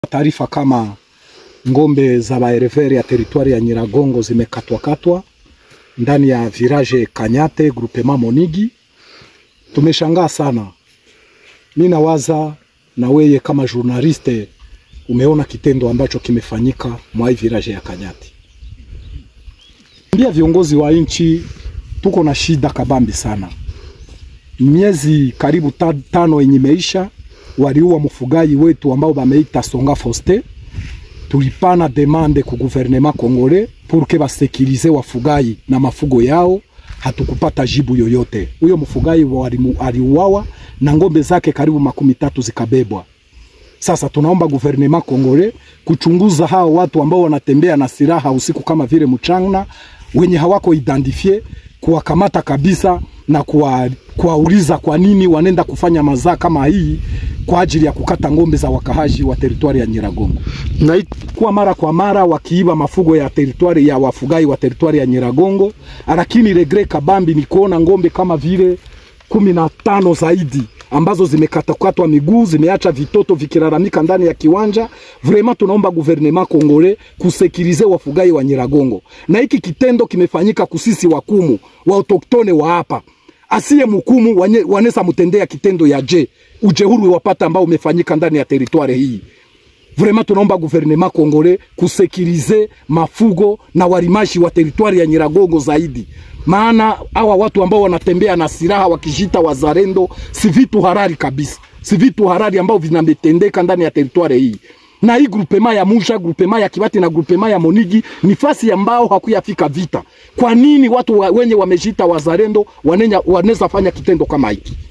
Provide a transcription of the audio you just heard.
taarifa kama ngombe za baerevere ya teritwari ya Nyiragongo zimekatwakatwa ndani ya village Kanyate groupement Monigi. Tumeshangaa sana. Mi nawaza na weye kama journaliste umeona kitendo ambacho kimefanyika mwa hii village ya Kanyate. Mbia viongozi wa nchi tuko na shida kabambi sana. Miezi karibu ta, tano yenye meisha waliua mfugaji wetu ambao bameita Songa Foste. Tulipana demande ku gouvernement congolais pour que basekirize wafugaji na mafugo yao, hatukupata jibu yoyote. Huyo mfugaji aliuawa na ngombe zake karibu makumi tatu zikabebwa. Sasa tunaomba gouvernement congolais kuchunguza hao watu ambao wanatembea na silaha usiku kama vile mchana, wenye hawako identifie, kuwakamata kabisa na kuwauliza kwa nini wanenda kufanya mazaa kama hii kwa ajili ya kukata ngombe za wakahaji wa teritwari ya Nyiragongo. Na kwa mara kwa mara wakiiba mafugo ya teritwari ya wafugai wa teritwari ya Nyiragongo, lakini regre kabambi ni kuona ngombe kama vile kumi na tano zaidi ambazo zimekatakatwa miguu, zimeacha vitoto vikilalamika ndani ya kiwanja. Vraiment tunaomba gouvernement congolais kusekirize wafugai wa Nyiragongo, na hiki kitendo kimefanyika kusisi wakumu wa autoktone wa hapa asiye mhukumu wanaweza mtendea kitendo ya je ujehuru wapata ambao umefanyika ndani ya teritwari hii. Vraiment tunaomba gouvernement congolais kusekirize mafugo na walimashi wa teritwari ya Nyiragongo zaidi, maana hawa watu ambao wanatembea na silaha wakijita wazalendo si vitu harari kabisa, si vitu harari ambao vinametendeka ndani ya teritwari hii na hii grupema ya Musha, grupema ya Kibati na grupema ya Monigi ni fasi ambao hakuyafika vita. Kwa nini watu wa, wenye wamejita wazalendo wanaweza fanya kitendo kama hiki?